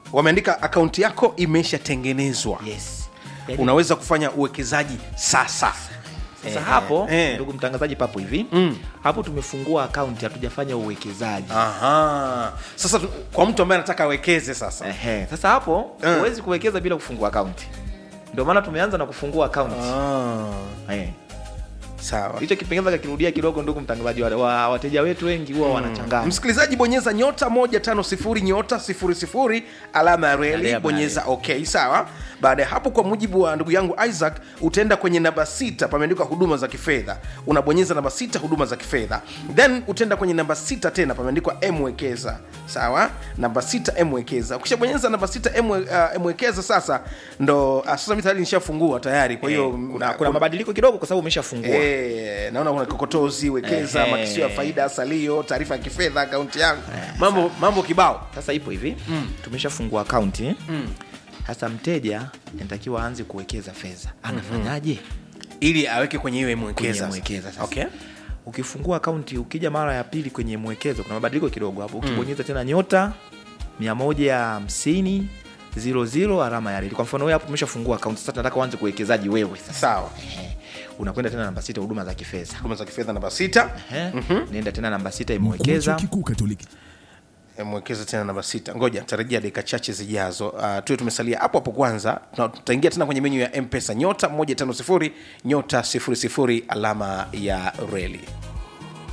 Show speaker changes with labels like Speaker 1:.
Speaker 1: wameandika akaunti yako imeshatengenezwa
Speaker 2: yes Yaani,
Speaker 1: unaweza kufanya uwekezaji sasa
Speaker 2: sasa hapo
Speaker 1: eh.
Speaker 2: ndugu mtangazaji papo hivi
Speaker 1: Mm.
Speaker 2: hapo tumefungua akaunti hatujafanya uwekezaji
Speaker 1: Aha. sasa tu- kwa mtu ambaye anataka awekeze sasa
Speaker 2: Ehe. sasa hapo
Speaker 1: Eh.
Speaker 2: huwezi kuwekeza bila kufungua akaunti ndio maana tumeanza na kufungua akaunti
Speaker 1: ah.
Speaker 2: Eh.
Speaker 1: sawa
Speaker 2: hicho kipengeza kakirudia kidogo ndugu mtangazaji wa, wa wateja wetu wengi huwa wanachanganya
Speaker 1: msikilizaji bonyeza nyota 150 nyota 00 alama ya reli
Speaker 2: Alama ya
Speaker 1: bonyeza ok sawa baada ya hapo kwa mujibu wa ndugu yangu isaac utaenda kwenye namba sita pameandikwa huduma za kifedha unabonyeza namba sita huduma za kifedha then utaenda kwenye namba sita tena pameandikwa mwekeza sawa namba sita mwekeza ukishabonyeza namba sita M- uh, mwekeza sasa ndo uh, sasa mi tayari nishafungua tayari kwa hiyo
Speaker 2: Eh, kuna, kuna mabadiliko kidogo kwa sababu umeshafungua
Speaker 1: Eh, naona kuna kokotozi wekeza
Speaker 2: Ehe.
Speaker 1: makisio ya faida salio taarifa ya kifedha akaunti yangu mambo mambo kibao
Speaker 2: sasa ipo hivi tumeshafungua akaunti sasa mteja inatakiwa aanze kuwekeza fedha anafanyaje
Speaker 1: ili aweke kwenye hiyo mwekeza
Speaker 2: Kwenye mwekeza sasa.
Speaker 1: okay.
Speaker 2: ukifungua akaunti ukija mara ya pili kwenye mwekezo kuna mabadiliko kidogo hapo ukibonyeza tena nyota 150 00 alama ya reli kwa mfano wewe hapo umeshafungua akaunti sasa tunataka uanze kuwekezaji wewe sasa
Speaker 1: sawa
Speaker 2: Ehe. unakwenda tena namba sita huduma za kifedha
Speaker 1: huduma za kifedha namba sita
Speaker 2: Ehe. nenda tena namba sita
Speaker 3: Mkuu wa chuo
Speaker 2: imewekeza
Speaker 3: kikuu Katoliki
Speaker 1: Eh, mwekeza tena namba sita ngoja tarajia dakika chache zijazo uh, tuwe tumesalia hapo hapo kwanza Tuna- tutaingia tena kwenye menyu ya mpesa nyota 150 nyota 00 alama ya reli